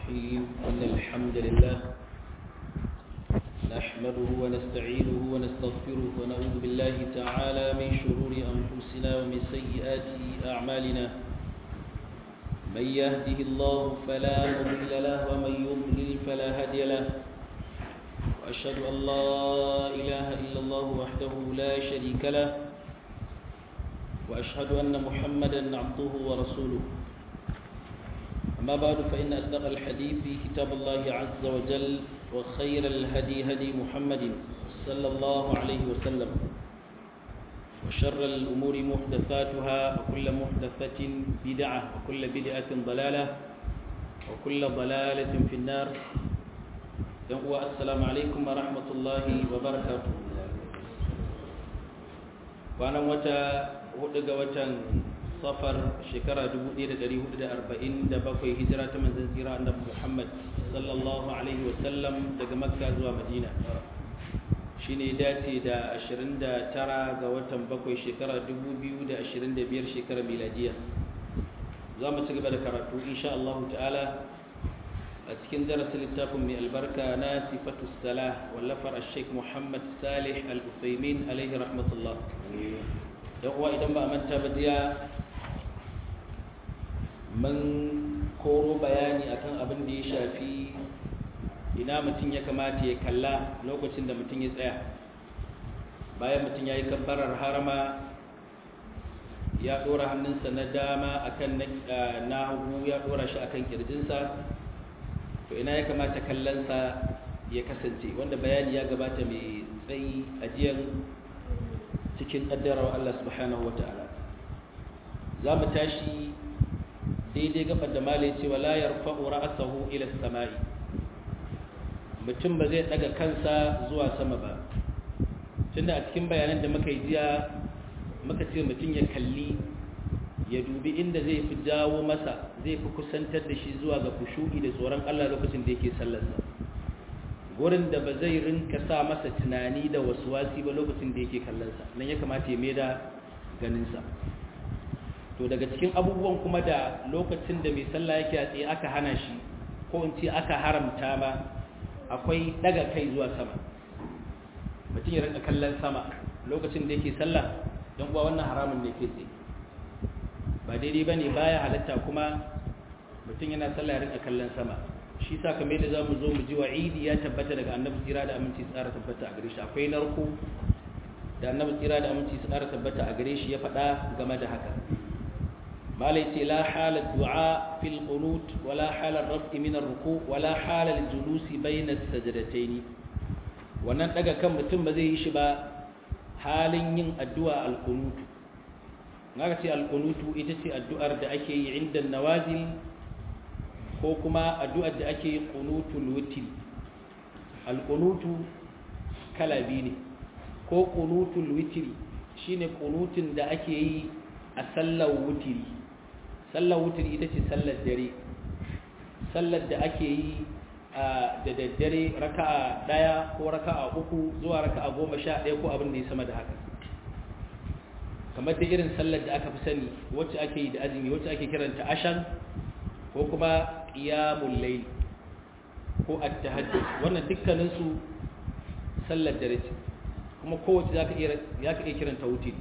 الرحيم إن الحمد لله نحمده ونستعينه ونستغفره ونعوذ بالله تعالى من شرور أنفسنا ومن سيئات أعمالنا من يهده الله فلا مضل له ومن يضلل فلا هادي له وأشهد أن لا إله إلا الله وحده لا شريك له وأشهد أن محمدا عبده ورسوله أما بعد فإن أصدق الحديث كتاب الله عز وجل وخير الهدي هدي محمد صلى الله عليه وسلم وشر الأمور محدثاتها وكل محدثة بدعة وكل بدعة ضلالة وكل ضلالة في النار السلام عليكم ورحمة الله وبركاته وأنا متى hudu ga watan safar shekara 1447 hijira ta manzan tsira annabi Muhammad sallallahu alaihi wasallam daga makka zuwa madina shine dace da 29 ga watan bakwai shekara 2025 shekara miladiya za mu ci gaba da karatu insha Allah ta'ala a cikin darasin littafin mai albarka na sifatu salah wallafar al-sheikh Muhammad Salih al-Uthaymin alaihi rahmatullah yan uwa idan ba a manta ba jiya mun koro bayani akan abin da ya shafi ina mutum ya kamata ya kalla lokacin da mutum ya tsaya bayan mutum ya yi kabbarar harama ya ɗora hannunsa na dama akan na hagu ya ɗora shi akan kirjinsa to ina ya kamata kallonsa ya kasance wanda bayani ya gabata mai tsayi ajiyar cikin ƙaddarar Allah subhanahu wa ta'ala za mu tashi daidai gabar da malai cewa la yarfa'u ra'sahu ila samai mutum ba zai daga kansa zuwa sama ba tunda a cikin bayanan da muka yi jiya muka ce mutum ya kalli ya dubi inda zai fi jawo masa zai fi kusantar da shi zuwa ga kushu'i da tsoron Allah lokacin da yake sallarsa gurin da ba zai rinka sa masa tunani da wasu wasi ba lokacin da yake kallonsa nan ya kamata ya maida ganinsa to daga cikin abubuwan kuma da lokacin da mai sallah yake a tsaye aka hana shi ko in ce aka haramta ma akwai daga kai zuwa sama mutum ya rinka kallon sama lokacin da yake sallah don kuwa wannan haramun ne ke tsaye ba daidai ba ne baya halatta kuma mutum yana sallah ya rinka kallon sama shi sa kamar da za mu zo mu ji wa'idi ya tabbata daga annabi tsira da aminci tsara tabbata a gare shi akwai narko da annabi tsira da aminci tsara tabbata a gare shi ya faɗa game da haka malai ce la hala du'a fil qunut wala hala raf'i min ar-ruku wala hala al-julusi bayna as-sajdatayn wannan daga kan mutum ba zai yi shi ba halin yin addu'a al-qunut ngaka ce al-qunutu ita ce addu'ar da ake yi inda nawazil ko kuma addu'ar da ake yi ƙunutul wutil alƙunutu kala biyu ne ko ƙunutul wutiri shi ne ƙunutun da ake yi a sallar wutiri sallar wutiri ita ce sallar dare sallar da ake yi da daddare raka'a ɗaya ko raka'a uku zuwa raka'a goma sha ɗaya ko abin da ya sama da haka kamar da irin sallar da aka fi sani wacce ake yi da azumi wacce ake kiranta ashan ko kuma qiyamul layl ko at-tahajjud wannan dukkanin su sallar dare ce kuma kowace zaka iya zaka iya kiranta wutiri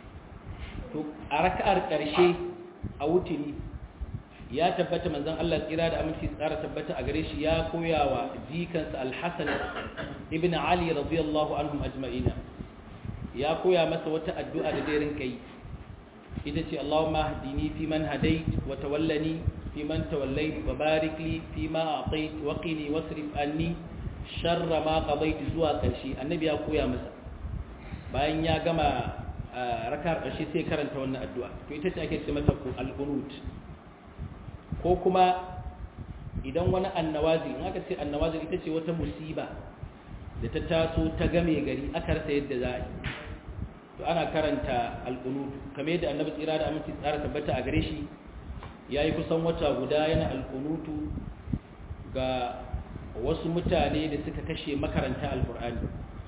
to a raka'ar karshe a wutiri ya tabbata manzon Allah tsira da aminci tsara tabbata a gare shi ya koyawa jikansa al-Hasan ibn Ali radiyallahu anhum ajma'ina ya koya masa wata addu'a da zai rinka yi ita ce Allahumma hdini fi man hadait wa tawallani في من توليت وبارك لي فيما أعطيت وقني واصرف عني شر ما قضيت زوا ƙarshe annabi ya koya masa bayan ya gama rakar ƙarshe sai karanta wannan addu'a to ita ce ake ce mata al-qunut ko kuma idan wani annawazi in aka ce annawazi ita ce wata musiba da ta taso ta game gari aka rasa yadda za a yi to ana karanta al-qunut kamar yadda annabi tsira da aminci tsara tabbata a gare shi ya yi kusan wata guda yana alkunutu ga wasu mutane da suka kashe makaranta alkur'ani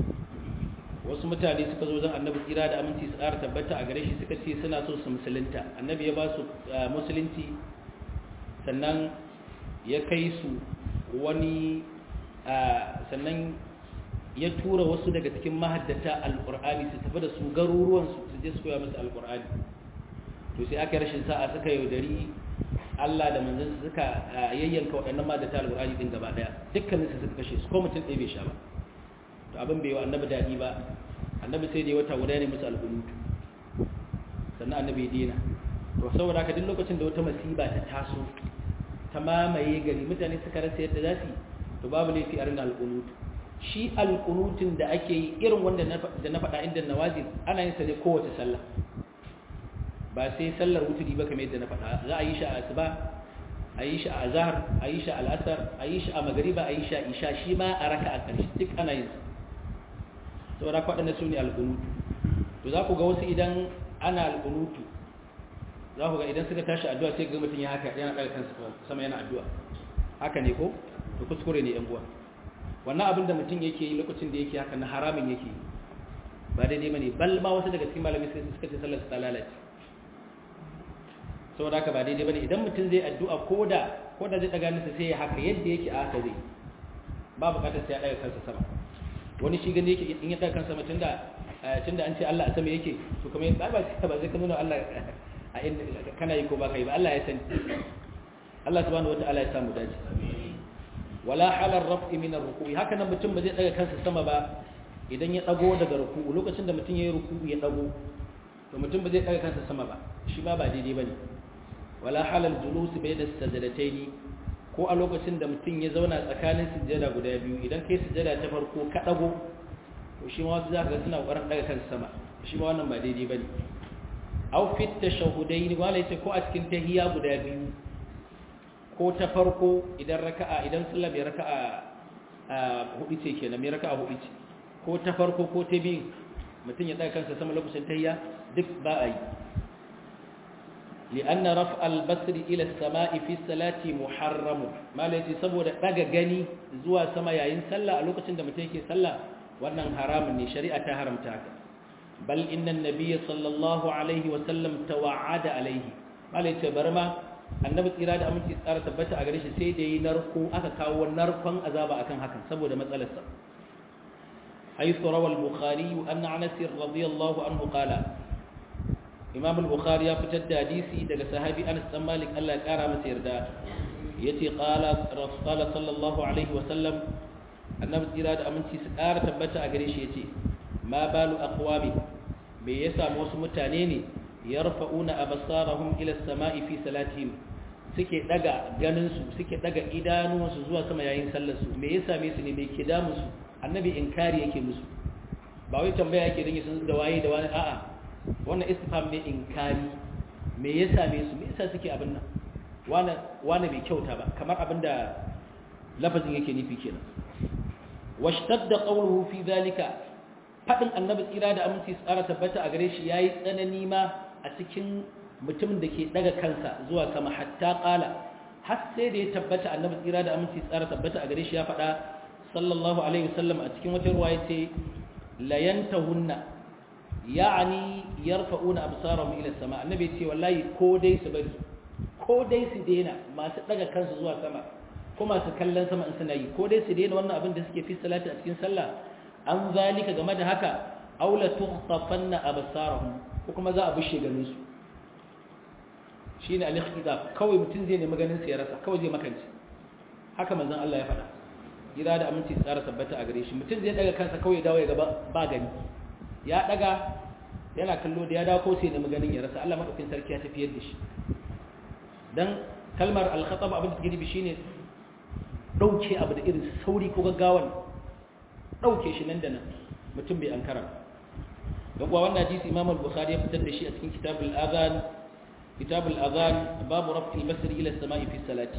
wasu mutane suka zo zan annabi tsira da aminci su ƙara tabbata a gare shi suka ce suna so su musulunta annabi ya ba su musulunci sannan ya kai su wani sannan ya tura wasu daga cikin mahaddata alkur'ani su tafi da su garuruwansu su je su koya musu alkur'ani to sai aka rashin sa'a suka yaudari Allah da manzon suka yayyanka waɗannan mahaddata alkur'ani din gaba daya dukkanin su suka kashe su ko mutum ɗaya bai sha ba to abin bai wa annabi daɗi ba annabi sai da wata guda ne musu alƙunutu sannan annabi ya dina to saboda haka duk lokacin da wata masiba ta taso ta mamaye gari mutane suka rasa yadda za su to babu laifi a ringa alƙunutu shi alƙunutun da ake yi irin wanda da na faɗa inda nawazil ana yin sa ne kowace sallah ba sai sallar wuturi ba kamar yadda na faɗa za a yi shi a asuba a yi shi a azhar a yi shi a al'asar a yi shi a magariba a yi shi a isha shi ma a raka a ƙarshe duk ana yin sa saboda kwaɗanda su ne alƙunutu to za ku ga wasu idan ana alƙunutu za ku ga idan suka tashi addu'a sai ga mutum ya haka yana ɗaga kansa sama yana addu'a haka ne ko to kuskure ne yan uwa wannan abin da mutum yake yi lokacin da yake haka na haramin yake yi ba daidai bane bal ma wasu daga cikin malamai suka ce sallar ta lalace saboda haka ba daidai bane idan mutum zai addu'a ko da ko da zai daga nasa sai ya haka yadda yake a haka zai ba bukatar sai ya daga kansa sama wani shi gani yake in ya daga kansa sama tunda tunda an ce Allah a sama yake to kuma ba ba ba zai ka nuna Allah a inda kana yi ko ba kai ba Allah ya sani Allah subhanahu wataala ya samu dace wala halar raf'i min ar-ruku'i haka nan mutum ba zai daga kansa sama ba idan ya dago daga ruku'u lokacin da mutum yayi ruku'u ya dago to mutum ba zai daga kansa sama ba shi ma ba daidai bane wala halal julus bayna sajdataini ko a lokacin da mutum ya zauna tsakanin sujjada guda biyu idan kai sujjada ta farko ka dago to shi ma wasu zaka ga suna ƙoƙarin daga kansa sama shi ma wannan ba daidai bane aw fit tashahudaini wala yace ko a cikin tahiyya guda biyu ko ta farko idan raka'a idan sallah mai raka'a hudu ce kenan mai raka'a hudu ce ko ta farko ko ta biyu mutum ya daga kansa sama lokacin tahiyya duk ba a yi li'anna raf al-basri ila as-sama'i fi salati muharram malaci saboda daga gani zuwa sama yayin sallah a lokacin da mutum yake sallah wannan haramun ne shari'a ta haramta haka bal inna an-nabiy sallallahu alaihi wa sallam tawa'ada alaihi malaci barma annabi tsira da aminci tsara tabbata a gare shi sai da yi narko aka kawo narkon azaba akan hakan saboda matsalarsa haythu rawa al-bukhari anna anas radiyallahu anhu qala imam al-bukhari ya fitar da hadisi daga sahabi anas dan malik Allah ya kara masa yarda yace qala rasul sallallahu alaihi wa sallam annabi tsira da aminci su kara tabbata a gare shi yace ma balu aqwami me yasa wasu mutane ne yarfa'una absarahum ila as-sama'i fi salatihim suke daga ganin su suke daga idanuwansu zuwa sama yayin sallar su me yasa me su ne me ke damu su annabi inkari yake musu ba wai tambaya yake dinga sun da waye da wani a'a wannan istifham ne inkari me yasa me su me yasa suke abin nan wani wani bai kyauta ba kamar abin da lafazin yake nufi kenan washtadda qawluhu fi dhalika fadin annabi tsira da aminci tsara tabbata a gare shi yayi tsanani ma a cikin mutumin da ke daga kansa zuwa sama hatta kala har sai da ya tabbata annabi tsira da aminci tsara tabbata a gare shi ya faɗa sallallahu alaihi wasallam a cikin wata ruwa yace la yantahunna ya'ani yarfa'una absarahum ila sama annabi ce wallahi ko dai su bari ko dai su daina masu daga kansu zuwa sama ko masu kallon sama in suna yi ko dai su daina wannan abin da suke fi salati a cikin sallah an zalika game da haka aula tukhtafanna absarahum ko kuma za a bushe ganin su shine al-ikhtidaf kawai mutum zai nemi ganin sa ya rasa kawai zai makance haka manzon Allah ya faɗa gira da aminci tsara tabbata a gare shi mutum zai daga kansa kawai dawo ya gaba ba gani ya daga yana kallo da ya dawo ko sai nemi ganin ya rasa Allah madaukakin sarki ya tafiyar da shi dan kalmar al-khatab abin da take shine dauke abu da irin sauri ko gaggawan dauke shi nan da nan mutum bai ankara don kuwa wannan hadisi Imam al-Bukhari ya fitar da shi a cikin Kitabul Adhan Kitabul Adhan babu raf'il basri ila as-sama'i fi salati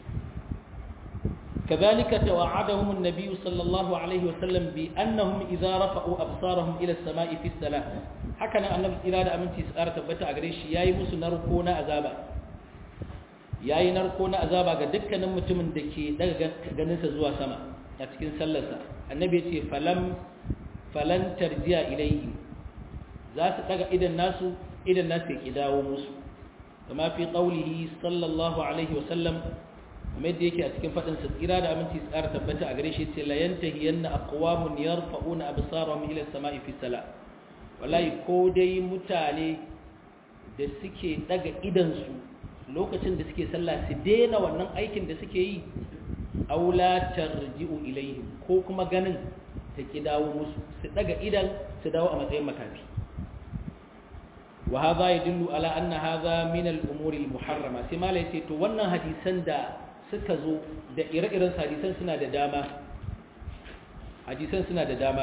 كذلك توعدهم النبي صلى الله عليه وسلم بأنهم إذا رفعوا أبصارهم إلى السماء في الصلاة حكنا أن الإرادة أمن تسأرة تبتا أغريش ياي مسو نركونا أزابا ياي نركونا أزابا قد دكا نمتمن دكي دكا غنسة زوا سما أتكين سلسة النبي يتي فلم فلن ترجع إليهم ذات دكا إذا الناس إذا الناس يكداو مسو كما في قوله صلى الله عليه وسلم kamar yadda yake a cikin fadin sa tsira da aminci tsara tabbata a gare shi ce la yantahiyanna aqwamun yarfa'una absarahum ila as-sama'i fi salat wallahi ko dai mutane da suke daga idan su lokacin da suke sallah su daina wannan aikin da suke yi aula tarji'u ilaihim ko kuma ganin ta ki dawo musu su daga idan su dawo a matsayin makafi wa hadha yadullu ala anna hadha min al-umuri al-muharrama sai malai ce to wannan hadisan da suka zo da ire-iren hadisan suna da dama hadisan suna da dama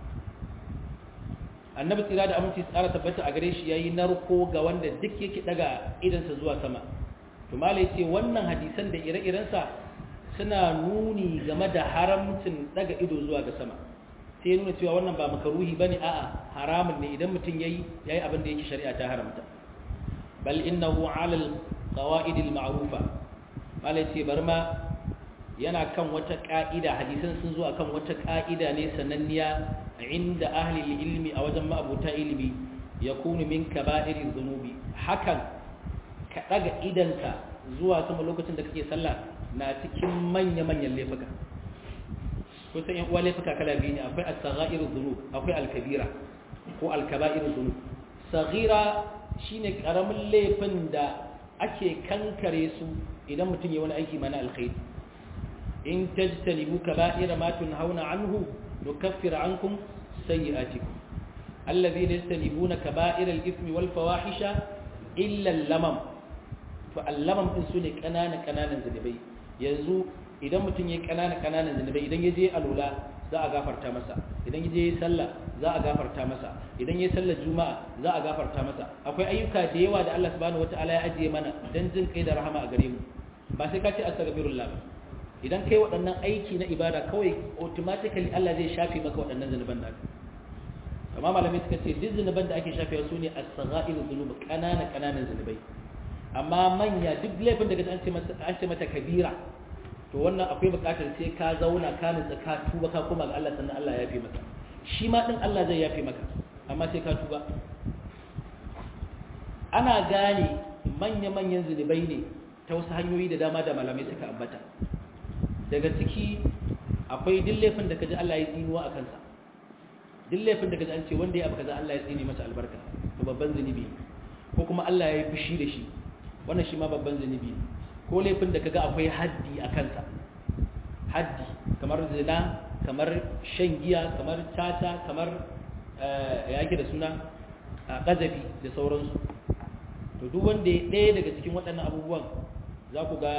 annabi tsira da aminci tsara tabbata a gare shi yayi narko ga wanda duk yake daga idansa zuwa sama to malai ce wannan hadisan da ire-irensa suna nuni game da haramcin daga ido zuwa ga sama sai nuna cewa wannan ba makaruhi bane a'a haramun ne idan mutum yayi yayi abin da yake shari'a ta haramta bal innahu ala alqawaid alma'rufa malai ce bar ma yana kan wata ka'ida hadisan sun zo akan wata ka'ida ne sananniya inda ahli ilmi a wajen ma'abuta ilimi yakunu min kaba'iri dhunubi hakan ka daga idanka zuwa sama lokacin da kake sallah na cikin manya-manyan laifuka kusan yan uwa laifuka kala biyu ne akwai as-sagha'iru dhunub akwai al-kabira ko al-kaba'iru dhunub saghira shine karamin laifin da ake kankare su idan mutum ya wani aiki mana alkhairi in tajtanibu kaba'ira ma tunhauna anhu nukaffir ankum sayyi'atikum alladhina yastanibuna kaba'ira al-ithmi wal fawahisha illa al-lamam to al-lamam din sune kanana kananan zunubai yanzu idan mutum ya kanana kananan zunubai idan ya je alula za a gafarta masa idan ya je sallah za a gafarta masa idan ya sallar juma'a za a gafarta masa akwai ayyuka da yawa da Allah subhanahu wataala ya ajiye mana dan jin kai da rahama a gare mu ba sai ka ce astaghfirullah ba idan kai waɗannan aiki na ibada kawai automatically Allah zai shafe maka waɗannan zunuban da amma malamai suka ce duk zunuban da ake shafewa su ne as-sagha'ir dhunub kanana kananan zunubai amma manya duk laifin da an ce mata an ce mata kabira to wannan akwai bukatar sai ka zauna ka nutsa ka tuba ka koma ga Allah sannan Allah ya yafe maka shi ma din Allah zai yafe maka amma sai ka tuba ana gane manya-manyan zunubai ne ta wasu hanyoyi da dama da malamai suka ambata daga ciki akwai duk laifin da kaji Allah ya tsinuwa a kansa duk laifin da kaji an ce wanda ya abu kaza Allah ya tsine masa albarka to babban zunubi ko kuma Allah ya yi fushi da shi wannan shi ma babban zunubi ko laifin da kaga akwai haddi a kansa haddi kamar zina kamar shan giya kamar tata kamar ya yake da suna ƙazafi da sauransu to duk wanda ya ɗaya daga cikin waɗannan abubuwan za ku ga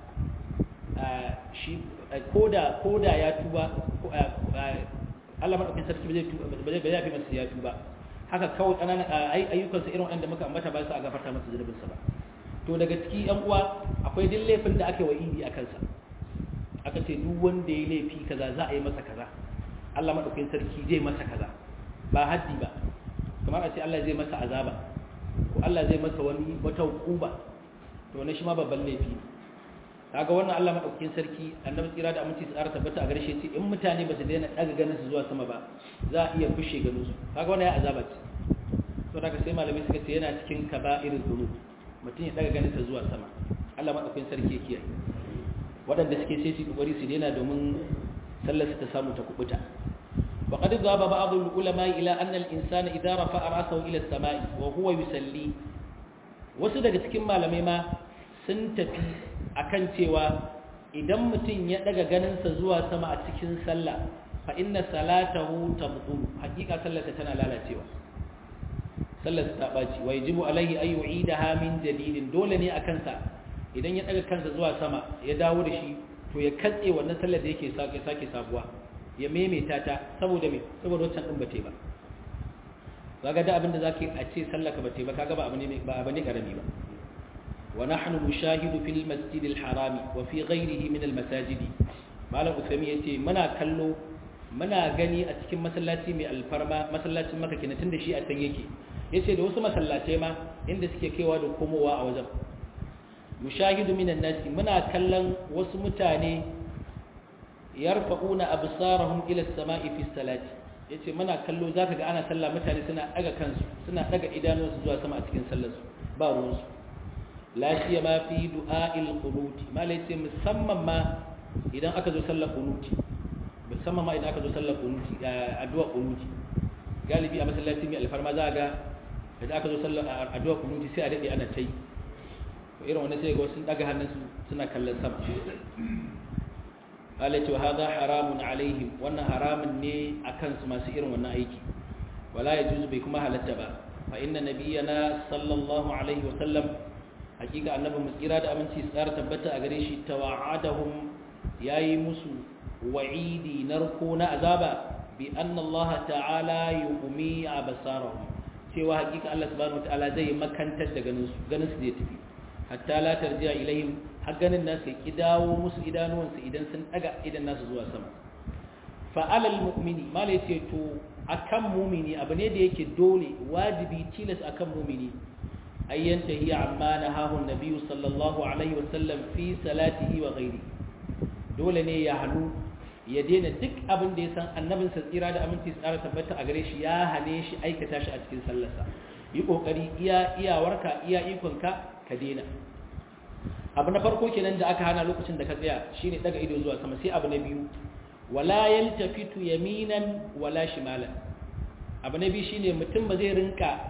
shi koda ya tuba Allah maɗaukin sarki ba zai tuba ba zai yafi masa ya tuba haka kawai ƙananan ayyukansa irin waɗanda muka ambata ba su a gafarta masa zunubinsa ba to daga ciki yan uwa akwai duk laifin da aka wa'idi a kansa aka ce duk wanda ya laifi kaza za a yi masa kaza Allah maɗaukin sarki zai masa kaza ba haddi ba kamar a ce Allah zai masa azaba ko Allah zai masa wani wata hukuba to wannan shi ma babban laifi kaga wannan Allah madaukakin sarki annabi tsira da aminci tsara tabbata a garshe ce in mutane ba su daina daga ganin su zuwa sama ba za a iya fushe ganin su kaga wannan ya azaba ce to daga sai malamai suka ce yana cikin kaba'ir dhunub mutum ya daga ganin sa zuwa sama Allah madaukakin sarki ya kiyaye waɗanda suke sai su kokari su daina domin sallar su ta samu ta kubuta وقد ذهب بعض العلماء إلى أن الإنسان إذا رفع رأسه إلى السماء وهو يسلي wasu daga cikin malamai ma sun tafi akan cewa idan mutum ya daga ganinsa zuwa sama a cikin sallah fa inna salatahu tabdulu hakika sallarsa tana lalacewa sallarsa ta baci wa yajibu alaihi ay yu'idaha min jadidin dole ne akan sa idan ya daga kansa zuwa sama ya dawo da shi to ya katse wannan sallar da yake sake sake sabuwa ya maimaita ta saboda me saboda wancan din bate ba kaga da abinda zaka a ce sallaka bate ba kaga ba abu ne ba abu ne karami ba wa nahnu nushahidu fil masjid al harami wa fi ghayrihi min al masajid malam usami yace muna kallo muna gani a cikin masallaci mai alfarma masallacin maka kenan tunda shi a can yake yace da wasu masallatai ma inda suke kaiwa da komowa a wajen mushahidu minan nasi muna kallon wasu mutane yarfa'una absarahum ila as-sama'i fi salati yace muna kallo zaka ga ana sallah mutane suna daga kansu suna daga idanunsu zuwa sama a cikin sallar su ba ruwan su la siyama fi du'a'il qunuti malai ce musamman ma idan aka zo sallar qunuti musamman ma idan aka zo sallar qunuti addu'a qunuti galibi a masallaci mai alfarma za ga idan aka zo sallar addu'a qunuti sai a dade ana tai to irin wannan sai ga wasu daga hannunsu suna kallon sama malai ce hada haramun alaihim wannan haramun ne akan su masu irin wannan aiki wala yajuzu bai kuma halatta ba fa inna nabiyyana sallallahu alaihi wa sallam hakika annabi mu tsira da aminci tsara tabbata a gare shi tawa'adahum yayi musu wa'idi narko na azaba bi anna Allah ta'ala yuqmi absarahum cewa hakika Allah subhanahu wataala zai makantar da ganin su ganin su zai tafi hatta la tarji'a ilaihim har ganin nasu ya dawo musu idanuwansu idan sun daga idan nasu zuwa sama fa alal mu'mini mala yace to akan mumini abu ne da yake dole wajibi tilas akan mumini ayyan tahiya amma nahahu nabiyyu sallallahu alaihi wasallam fi salatihi wa ghairi dole ne ya hanu ya daina duk abin da ya san annabin sa tsira da aminci tsara tabbata a gare shi ya hane shi aikata shi a cikin sallarsa yi kokari iya iyawarka iya ikonka ka daina abu na farko kenan da aka hana lokacin da ka tsaya shine daga ido zuwa sama sai abu na biyu wala yaltafitu yaminan wala shimalan abu na biyu shine mutum ba zai rinka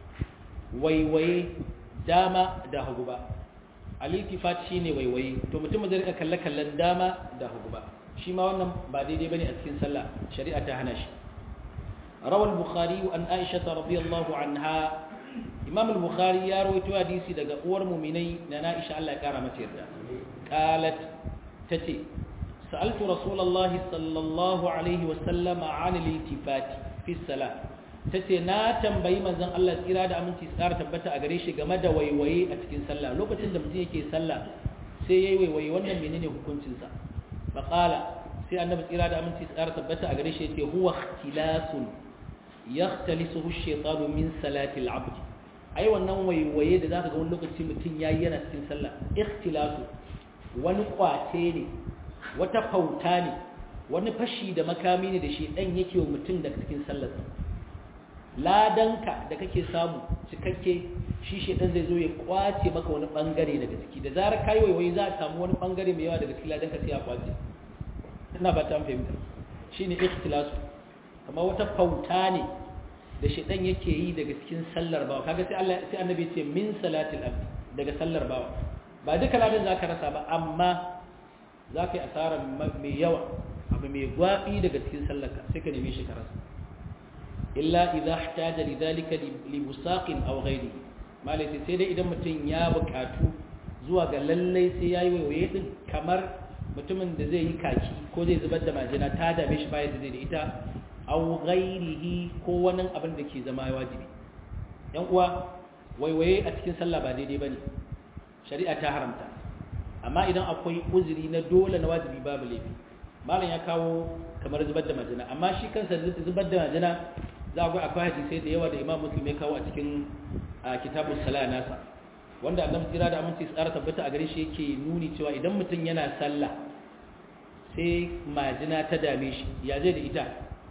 waiwaye dama da hagu ba al-iltifat shine waiwaye to mutum ba zai rinka kalle kallon dama da hagu ba shi ma wannan ba daidai bane a cikin sallah shari'a ta hana shi rawal bukhari an aisha radiyallahu anha imam al-bukhari ya rawaito hadisi daga uwar mu'minai na Aisha Allah ya kara mata yarda qalat tace sa'altu rasulullahi sallallahu alaihi wa sallama 'an al-iltifat fi salat tace na tambayi manzon Allah tsira da aminci tsara tabbata a gare shi game da waiwaye a cikin sallah lokacin da mutum yake sallah sai yayi waiwaye wannan menene hukuncin sa fa qala sai annabi tsira da aminci tsara tabbata a gare shi yace huwa ikhtilasun yakhtalisuhu ash-shaytanu min salati al-'abd ai wannan waiwaye da zaka ga wani lokaci mutum yayi yana cikin sallah ikhtilasu wani kwace ne wata fauta ne wani fashi da makami ne da shi dan yake wa mutum daga cikin sallarsa ladanka da kake samu cikakke shi shedan zai zo ya kwace maka wani bangare daga ciki da zarar kai waiwaye za a samu wani bangare mai yawa daga cikin ladanka sai ya kwace ina ba ta fahimta shine ikhtilasu kamar wata fauta ne da shaitan yake yi daga cikin sallar bawa kaga sai Allah sai annabi ce min salatil abd daga sallar bawa ba duka ladan zaka rasa ba amma zaka yi asara mai yawa abu mai gwabi daga cikin sallarka sai ka neme shi ka rasa illa idza ihtaja lidhalika li busaqin aw ghayri malai sai dai idan mutum ya buƙatu zuwa ga lallai sai yayi waiwaye din kamar mutumin da zai yi kaki ko zai zubar da majina ta dame shi bayan da zai da ita aw ghairihi ko wani abin da ke zama wajibi yan uwa waiwaye a cikin sallah ba daidai bane shari'a ta haramta amma idan akwai uzuri na dole na wajibi babu laifi malam ya kawo kamar zubar da majina amma shi kansa zubar da majina za ga akwai hadisai da yawa da imam muslim ya kawo a cikin kitabus sala nasa wanda annabi tsira da aminci tsara tabbata a gare shi yake nuni cewa idan mutum yana sallah sai majina ta dame shi ya zai da ita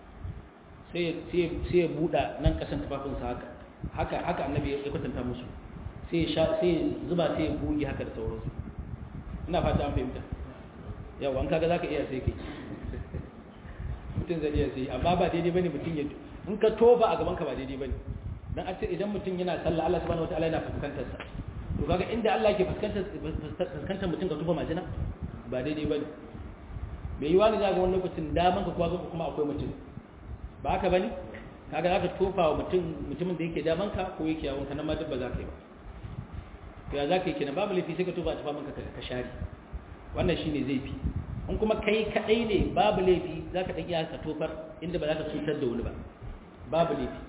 sai ya buɗa nan ƙasan tufafinsa haka haka haka annabi ya kwatanta musu sai ya zuba sai ya buge haka da sauransu ina fata an fahimta yau an kaga zaka iya sai kai mutum zai iya sai amma ba daidai bane mutum ya in ka toba a gaban ka ba daidai bane dan a ce idan mutum yana sallah Allah subhanahu wataala yana fuskantar sa to kaga inda Allah yake fuskantar fuskantar mutum ka tuba majina ba daidai bane bai yi wani zaga wani lokacin daman ka kuma akwai mutum ba haka bane kaga zaka tofa wa mutum mutumin da yake daman ka ko yake yawon ka nan ma duk ba za ka yi ba to ya za ka yi kenan babu laifi sai ka tofa a tufa maka ka share wannan shine zai fi in kuma kai kadai ne babu laifi za ka ɗan iya ka tofar inda ba za ka cutar da wani ba babu laifi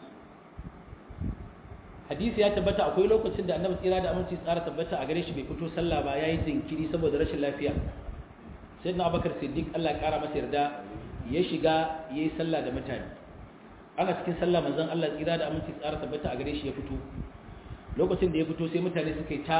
hadisi ya tabbata akwai lokacin da annabi tsira da aminci tsara tabbata a gare shi bai fito sallah ba yayi jinkiri saboda rashin lafiya sayyidina abubakar siddiq Allah ya kara masa yarda ya shiga yayi sallah da mutane ana cikin sallah manzon Allah tsira da aminci tsara tabbata a gare shi ya fito lokacin da ya fito sai mutane suka yi ta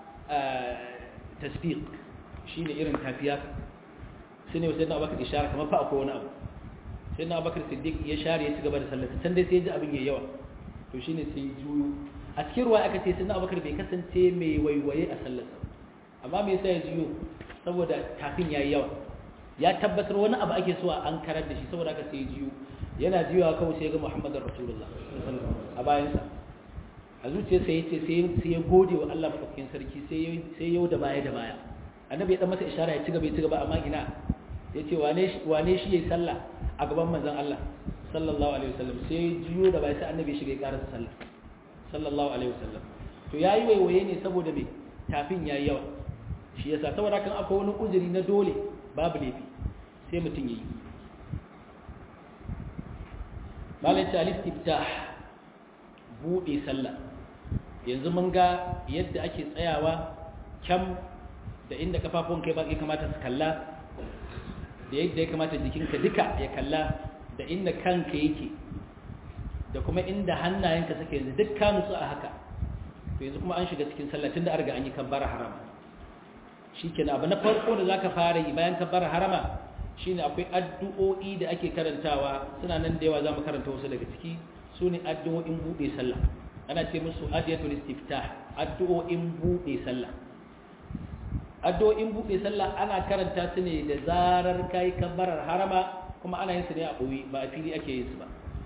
tasbiq shine irin tafiya sai ne sayyidina abubakar ishara kamar fa akwai wani abu sayyidina abubakar siddiq ya share ya ci gaba da sallah can dai sai ya ji abin yayi yawa to shine sai juyo a cikin ruwa aka ce sunna abubakar bai kasance mai waiwaye a sallarsa amma me yasa ya jiyo saboda tafin yayi yawa ya tabbatar wani abu ake so an karar da shi saboda aka sai jiyo yana jiyowa kawai sai ga muhammadar rasulullah a bayansa a zuciya sai yace sai ya gode wa Allah madaukakin sarki sai sai yau da baya da baya annabi ya dan masa ishara ya ci gaba ya ci gaba amma ina yace wane shi wane shi yayi sallah a gaban manzon Allah sallallahu alaihi wasallam sai jiyo da baya sai annabi shiga ya karasa sallah sallallahu alaihi wasallam to yayi waiwaye ne saboda me tafin yayi yawa shi yasa saboda kan akwai wani uzuri na dole babu laifi sai mutum yayi malai ta listiftah bude sallah yanzu mun ga yadda ake tsayawa kyam da inda kafafun kai ba ya kamata su kalla da yadda ya kamata jikinka duka ya kalla da inda kanka yake da kuma inda hannayenka suke yanzu duk ka nutsu a haka to yanzu kuma an shiga cikin sallah tunda an riga an yi kabbara harama shikenan abu na farko da zaka fara yi bayan kabbara harama shine akwai addu'o'i da ake karantawa suna nan da yawa zamu karanta wasu daga ciki sune addu'o'in bude sallah ana ce musu adiyatul istiftah addu'o'in bude sallah addu'o'in bude sallah ana karanta su ne da zarar kai kabbarar harama kuma ana yin su ne a boye ba a fili ake yin su ba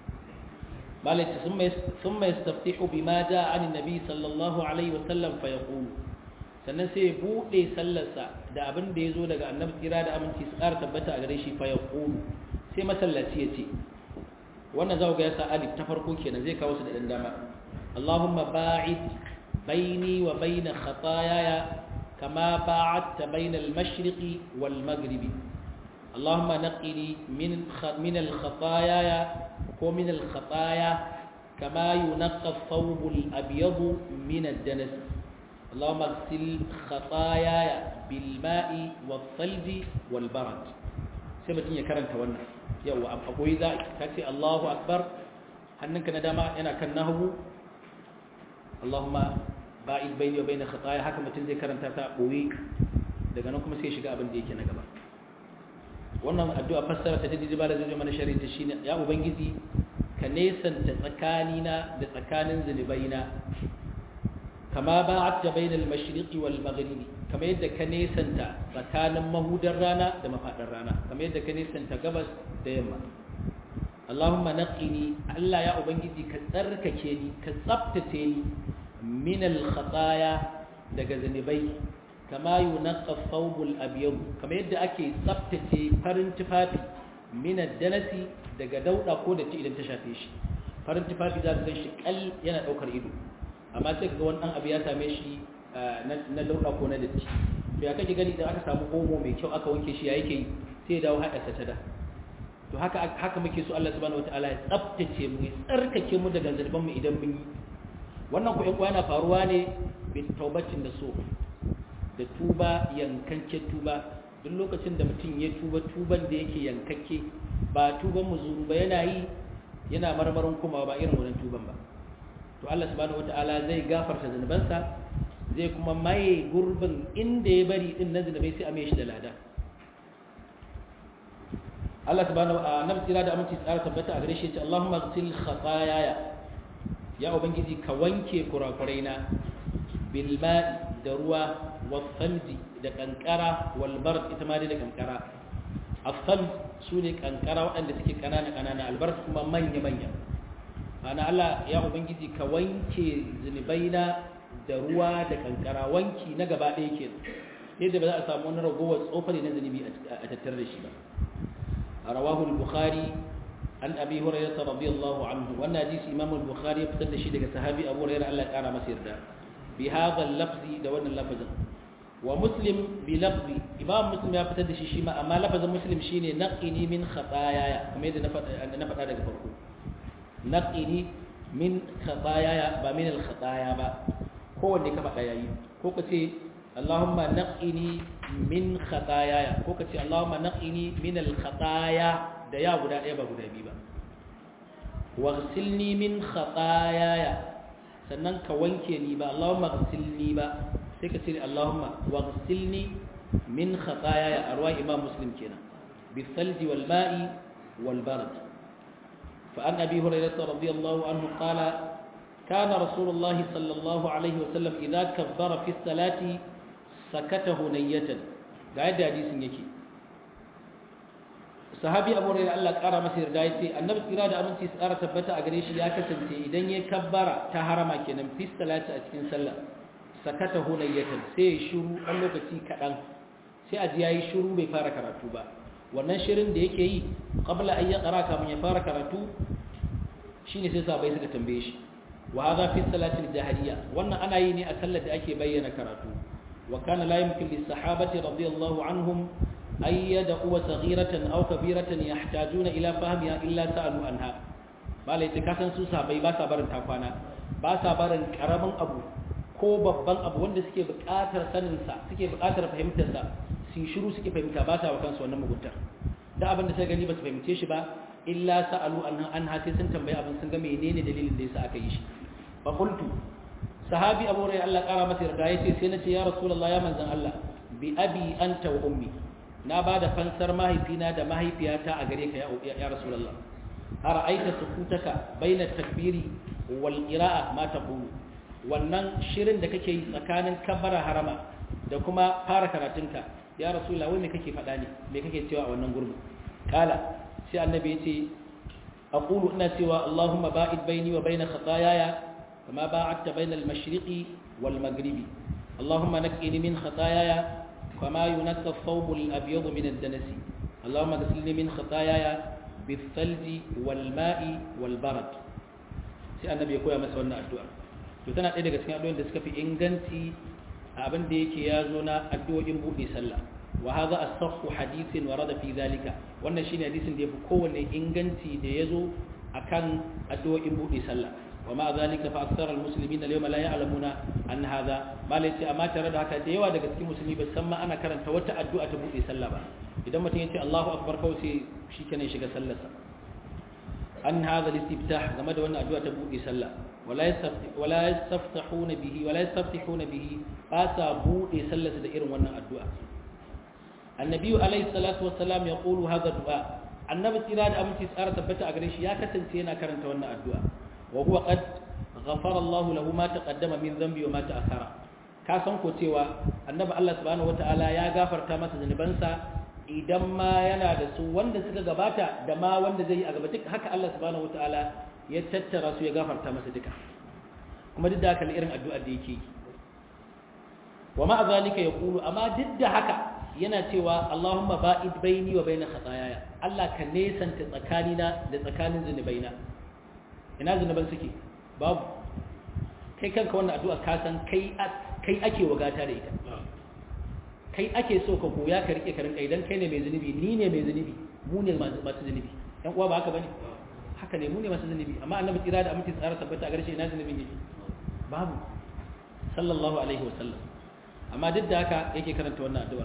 malaka thumma yastaftihu bima jaa an nabi sallallahu alaihi wasallam fa yaqulu sannan sai ya buɗe sallarsa da abin da ya zo daga annabi tsira da aminci su ƙara tabbata a gare shi fa ya ƙulu sai masallaci ya ce wannan za ga ya sa alif ta farko kenan zai kawo su da ɗan dama Allahumma ba'id baini wa baina khataayaya kama ba'adta baina al-mashriqi wal maghribi Allahumma naqqini min min al-khataayaya ko min al-khataaya kama yunqqa ath-thawb al-abyad min ad-danas اللهم اغسل خطاياي بالماء والثلج والبرد sai mutum ya karanta wannan yawa a koyi za ka ce Allahu akbar hannunka na dama yana kan nahu Allahumma ba'id bayni wa bayna khataaya haka mutum zai karanta ta koyi daga nan kuma sai shiga abin da yake na gaba wannan addu'a fassara ta didi ba da zai mana shari'a ta shine ya ubangiji ka nesanta tsakanina da tsakanin zunubaina kama ba'atta bainal mashriqi wal maghribi kama yadda ka nesanta tsakanin mahudar rana da mafadar rana kama yadda ka nesanta gabas da yamma Allahumma naqqini Allah ya ubangiji ka tsarkake ni ka tsaftace ni min al khataya daga zanibai kama yunqqa thawbul abyad kama yadda ake tsaftace farin tufafi min ad-danasi daga dauda ko da idan ta shafe shi farin tufafi za ka gan shi kal yana daukar ido amma sai ga wani ɗan abu ya same shi na dauɗa ko na datti to ya kake gani idan aka samu omo mai kyau aka wanke shi ya yake yi sai ya dawo haɗa ta da to haka haka muke so Allah subhanahu wataala ya tsaftace mu ya tsarkake mu daga zarban mu idan mun yi wannan ku yana faruwa ne bi taubatin da so da tuba yankanke tuba duk lokacin da mutum ya tuba tuban da yake yankakke ba tuban muzuru ba yana yi yana marmarin kuma ba irin wannan tuban ba to Allah subhanahu wataala zai gafarta zunubansa zai kuma maye gurbin inda ya bari din na zunubai sai a mai shi da lada Allah subhanahu wa ta'ala tsira da aminci tsara tabbata a gare shi ce Allahumma ghsil khataaya ya ubangiji ka wanke kurakurai na bil ma'i da ruwa wal thalji da kankara wal bard ita ma da kankara afsal su ne kankara waɗanda suke kanana kanana albar kuma manya manya ana Allah ya ubangiji ka wanke zunubaina da ruwa da kankara wanki na gaba ɗaya ke yadda ba za a samu wani ragowar tsofari na zunubi a tattare da shi ba a rawahu al-bukhari an abi hurairah radiyallahu anhu wannan hadisi imam al-bukhari ya fitar da shi daga sahabi abu hurairah Allah ya kara masa yarda bi hadha al-lafzi da wannan lafazin wa muslim bi lafzi imam muslim ya fitar da shi shi ma amma lafazin muslim shine naqini min khataaya kamar yadda na faɗa daga farko naqini min khataaya ba min al-khataaya ba kowanne ka faɗa yayi ko ka ce Allahumma naqini min khataaya ko ka ce Allahumma naqini min al-khataaya da ya guda ɗaya ba guda biyu ba waghsilni min khataaya sannan ka wanke ni ba Allahumma ghsilni ba sai ka ce Allahumma waghsilni min khataaya arwa imam muslim kenan bi thalji wal ma'i wal barad فعن أبي هريرة رضي الله عنه قال kana rasulullah sallallahu alaihi wasallam idza kabbara fi salati sakata hunayatan ga yadda hadisin yake sahabi abu hurairah Allah kara masa yarda yace annabi tsira da aminci tsara tabbata a gare shi ya kasance idan ya kabbara ta harama kenan fi salati a cikin sallah sakata hunayatan sai ya shiru ɗan lokaci kaɗan sai a ji yayi shiru bai fara karatu ba wannan shirin da yake yi qabla an yaqra kamun ya fara karatu shine sai sabai suka tambaye shi wa hadha fi salati al-jahriyya wannan ana yi ne a sallar da ake bayyana karatu wa kana la yumkin lis sahabati radiyallahu anhum ay yad'u saghiratan aw kabiratan yahtajuna ila fahmiha illa sa'alu anha malai ta kasan su sahabbai ba sa barin takwana ba sa barin karamin abu ko babban abu wanda suke buƙatar sanin sa suke buƙatar fahimtar sa su shiru suke fahimta ba sa wa kansu wannan muguntar da abin da sai gani ba su fahimce shi ba illa sa'alu anha anha sai sun tambayi abin sun ga menene dalilin da yasa aka yi shi fa qultu sahabi abu rai Allah kara masa yarda yace sai nace ya rasulullah ya manzon Allah bi abi anta wa ummi na bada fansar mahaifina da mahaifiyata a gare ka ya ya rasulullah ara'aita sukutaka baina takbiri wal qira'a ma taqulu wannan shirin da kake yi tsakanin kabbara harama da kuma fara karatunka ya rasulullah wai me kake faɗa ne me kake cewa a wannan gurbin kala sai annabi yace aqulu ina cewa allahumma ba'id baini wa baina khataayaya kama ba'adta baina al-mashriqi wal maghribi allahumma naqqini min khataayaya kama yunqqa ath-thawb al-abyad min ad-danas allahumma ghsilni min khataayaya bil-thalji wal-ma'i wal-barad sai annabi ya koya masa wannan addu'a to tana ɗaya daga cikin addu'o'in da suka fi inganci abin da yake ya zo na addu'o'in buɗe sallah wa hadha as-sahhu hadithin warada fi zalika wannan shine hadisin da yafi kowanne inganci da yazo akan addu'o'in buɗe sallah wa ma zalika fa aktsar al-muslimin al-yawma la ya'lamuna an hadha malai ce amma tare da haka da yawa daga cikin musulmi ba san ma ana karanta wata addu'a ta buɗe sallah ba idan mutum ya ce Allahu akbar kawai sai shikenan shiga sallarsa an hadha al-istiftah game da wannan addu'a ta buɗe sallah wala yastaftahuna bihi wala yastaftihuna bihi ba sa buɗe sallarsa da irin wannan addu'a annabi alayhi salatu wassalam ya qulu hadha du'a annabi tsira da aminci tsara tabbata a gare shi ya kasance yana karanta wannan addu'a wa huwa qad ghafara Allah lahu ma taqaddama min dhanbi wa ma ta'akhara ka san ko cewa annabi Allah subhanahu wataala ya gafarta masa zanubansa idan ma yana da su wanda suka gabata da ma wanda zai yi a gaba duk haka Allah subhanahu wataala ya tattara su ya gafarta masa duka kuma duk da haka irin addu'ar da yake yi wa ma zalika yaqulu amma duk da haka yana cewa Allahumma ba'id baini wa baina khataayaya Allah ka nesanta tsakanina da tsakanin zunubaina ina zunuban suke babu kai kanka wannan addu'a ka san kai kai ake wagata da ita kai ake so ka koya ka rike ka rinka idan kai ne mai zunubi ni ne mai zunubi mu ne masu zunubi dan uwa ba haka bane haka ne mu ne masu zunubi amma annabi tsira da aminci tsara tabbata a garshe ina zunubin yake babu sallallahu alaihi wasallam amma duk da haka yake karanta wannan addu'ar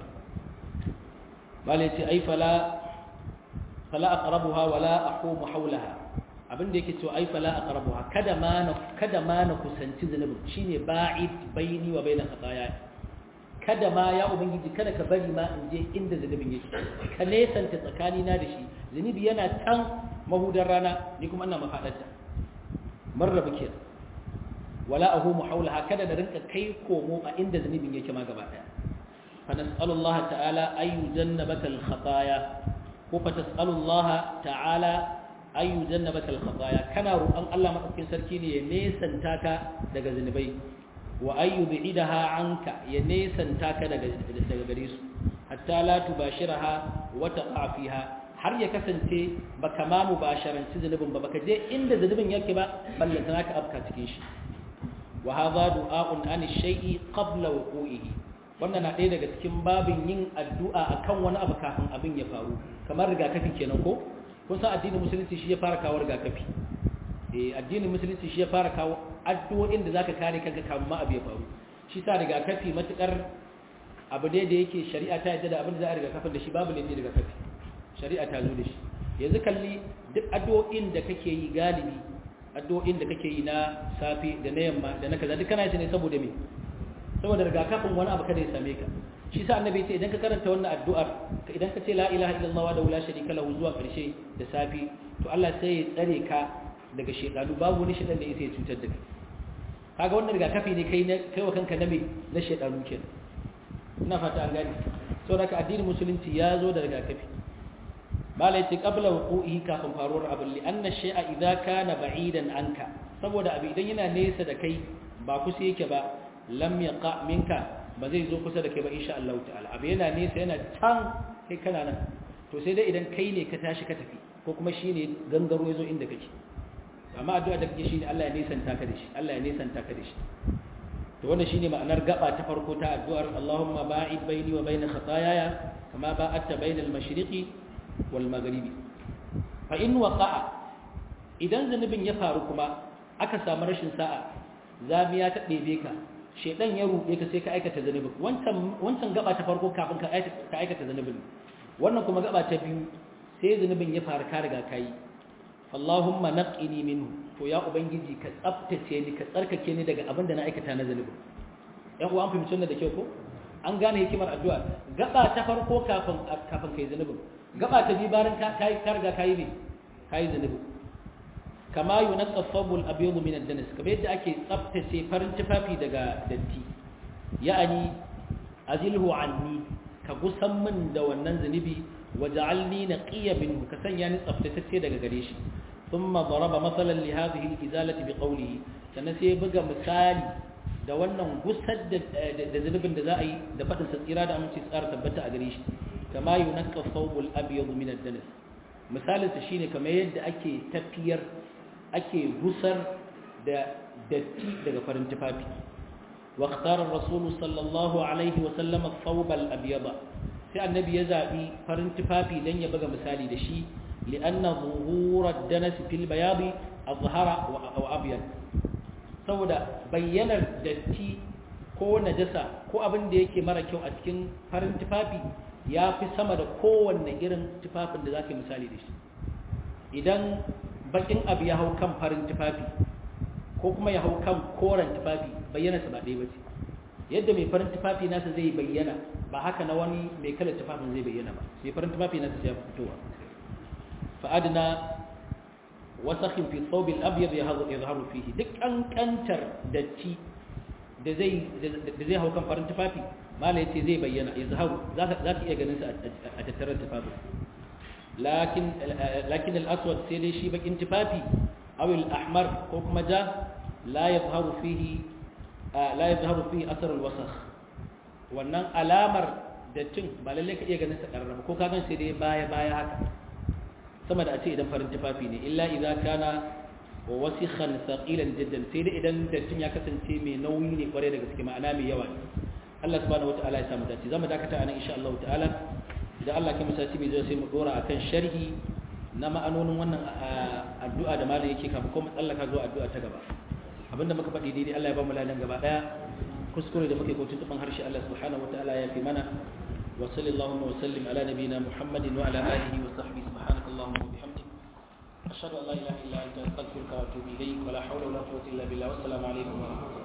bale ce ai fala fala aqrabuha wala aqumu hawlaha abin da yake cewa ai fala aqrabuha kada ma na kada ma na kusanci zunubin shine ba'id baini wa baina khataaya kada ma ya ubangiji kada ka bari ma in je inda zunubin yake ka nesanta tsakani na da shi zunubi yana can mahudar rana ni kuma ina mafadarta marraba kenan wala ahumu haulaha kada da rinka kai komo a inda zunubin yake ma gaba daya fa nas'alullaha ta'ala ay yujannabaka al-khataaya ko fa tas'alullaha ta'ala ay yujannabaka al-khataaya kana roƙon Allah madaukakin sarki ne ya nesanta ka daga zunubai wa ay yub'idaha anka ya nesanta ka daga daga gare su hatta la tubashiraha wa taqa fiha har ya kasance baka ma mubasharanci zunubin ba baka je inda zunubin yake ba ballantana ka afka cikin shi wa hadha du'a'un an shay'i qabla wuqu'ihi wannan na ɗaya daga cikin babin yin addu'a akan wani abu kafin abin ya faru kamar rigakafi kenan ko kun san addinin musulunci shi ya fara kawo rigakafi eh addinin musulunci shi ya fara kawo addu'o'in da zaka kare kanka kafin ma abu ya faru shi sa rigakafi matukar abu ne da yake shari'a ta yadda da abin da za a rigakafin da shi babu ne rigakafi shari'a ta zo da shi yanzu kalli duk addu'o'in da kake yi galibi addu'o'in da kake yi na safi da na yamma da na kaza duk kana yi ne saboda me saboda rigakafin wani abu kada ya same ka shi sa annabi ce idan ka karanta wannan addu'ar idan ka ce la ilaha illallah wa la sharika lahu zuwa karshe da safi to Allah sai ya tsare ka daga shedanu babu wani shedan da yake cutar da kai kaga wannan rigakafi ne kai kai wa kanka na me na shedanu kenan ina fata an gane saboda haka addinin musulunci ya zo da rigakafi malai ce qabla wuqu'ihi kafin faruwar abin li anna shay'a idza kana ba'idan anka saboda abu idan yana nesa da kai ba kusa yake ba lam yaqa minka ba zai zo kusa da kai ba insha Allah ta'ala abu yana nesa yana can kai kana nan to sai dai idan kai ne ka tashi ka tafi ko kuma shine gangaro yazo inda kake amma addu'a da kake shine Allah ya nisanta ka da shi Allah ya nisanta ka da shi to wannan shine ma'anar gaba ta farko ta addu'ar Allahumma ba'id baini wa bain khataayaya kama ba'adta bain al-mashriqi wal maghribi fa in waqa'a idan zanubin ya faru kuma aka samu rashin sa'a zamiya ta ɗebe ka shedan ya ruɗe ka sai ka aikata zanubin wancan wancan gaba ta farko kafin ka aikata zanubin wannan kuma gaba ta biyu sai zanubin ya faru ka riga kai Allahumma naqqini minhu to ya ubangiji ka tsaftace ni ka tsarkake ni daga abin da na aikata na zanubi yan uwa an fahimci wannan da kyau ko an gane hikimar addu'a gaba ta farko kafin kafin kai zanubin gaba ta biyu bayan ka kai ka riga kai ne kai zanubi kama yunqqa thawbul abyad min ad-danas kamar yadda ake tsaftace farin tufafi daga datti ya'ani azilhu anni ka gusan min da wannan zanubi waj'alni naqiya minhu ka sanya ni tsaftatacce daga gare shi thumma daraba masalan li hadhihi al-izalati bi qawlihi sannan sai buga misali da wannan gusar da da zunubin da za a yi da fadin sa tsira da aminci tsara tabbata a gare shi kama yunqqa thawbul abyad min ad-danas misalin sa shine kamar yadda ake tafiyar ake gusar da datti daga farin tufafi واختار الرسول صلى الله عليه وسلم الثوب الأبيض sai annabi ya zaɓi farin tufafi don ya buga misali da shi li'anna zuhurar danasi fil bayadi azhara wa abyad saboda bayyanar datti ko najasa ko abin da yake mara kyau a cikin farin tufafi ya fi sama da kowanne irin tufafin da zaka misali da shi idan bakin abu ya hau kan farin tufafi ko kuma ya hau kan koren tufafi bayyana sa ba ɗaya ba ce yadda mai farin tufafi nasa zai bayyana ba haka na wani mai kalar tufafin zai bayyana ba mai farin tufafi nasa ya fitowa fa'adna wasakhin fi thawb al-abyad yadhharu fihi duk kankantar datti da zai da zai hau kan farin tufafi mala yace zai bayyana yazharu zaka zaka iya ganin sa a tattarar tufafin lakin lakin al-aswad sai dai shi bakin tufafi aw al-ahmar ko kuma ja la yadhharu fihi la yadhharu fihi athar al-wasakh wannan alamar dattin ba lalle ka iya ganin sa karrama ko ka gan sai dai baya baya haka sama da a ce idan farin tufafi ne illa idza kana wa wasikhan thaqilan jiddan sai dai idan dattin ya kasance mai nauyi ne kware da gaske ma'ana mai yawa ne Allah subhanahu wataala ya samu dace zamu dakata anan insha Allah ta'ala idan Allah ya musa mai zai sai mu dora akan sharhi na ma'anonin wannan addu'a da malam yake kafin kuma tsallaka zuwa addu'a ta gaba abinda muka faɗi daidai Allah ya ba mu ladan gaba daya kuskure da muke ko tuntuban harshe Allah subhanahu wataala ya fi mana wa sallallahu wa sallim ala nabiyyina Muhammadin wa ala alihi wa sahbihi subhanakallahumma wa bihamdik ashhadu an la ilaha illa anta astaghfiruka wa atubu ilayk wa la hawla wa la quwwata illa billah wa assalamu alaikum wa rahmatullahi